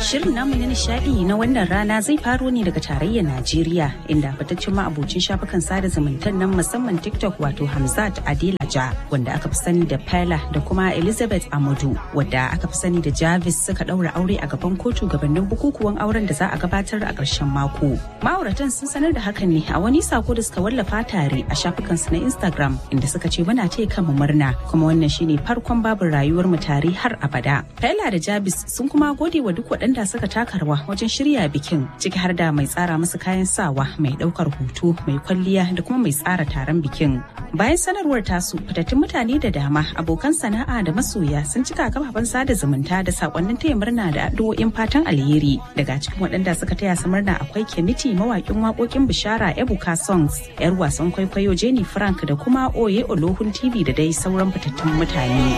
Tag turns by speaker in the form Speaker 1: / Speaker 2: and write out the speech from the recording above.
Speaker 1: Shirin namu na nishadi na wannan rana zai faro ne daga tarayyar Najeriya inda fitaccen ma'abocin shafukan sada zumuntan nan musamman TikTok wato Hamzat Adelaja wanda aka fi sani da Pela da kuma Elizabeth Amadu wadda aka fi sani da Jarvis suka daura aure a gaban kotu gabanin bukukuwan auren da za a gabatar a ƙarshen mako. Ma'auratan sun sanar da hakan ne a wani sako da suka wallafa tare a shafukansu na Instagram inda suka ce muna taya kanmu murna kuma wannan shine farkon babin rayuwar mu tare har abada. Pela da Jarvis sun kuma gode wa duk waɗanda suka taka rawa wajen shirya bikin ciki har da mai tsara musu kayan sawa mai ɗaukar hoto mai kwalliya da kuma mai tsara taron bikin. Bayan sanarwar tasu fitattun mutane da dama abokan sana'a da masoya sun cika kafafen sada zumunta da sakonnin taya murna da addu'o'in fatan alheri daga cikin waɗanda suka taya su murna akwai Kemiti mawaƙin waƙoƙin bishara Ebuka Songs yar wasan kwaikwayo Jenny Frank da kuma Oye Olohun TV da dai sauran fitattun mutane.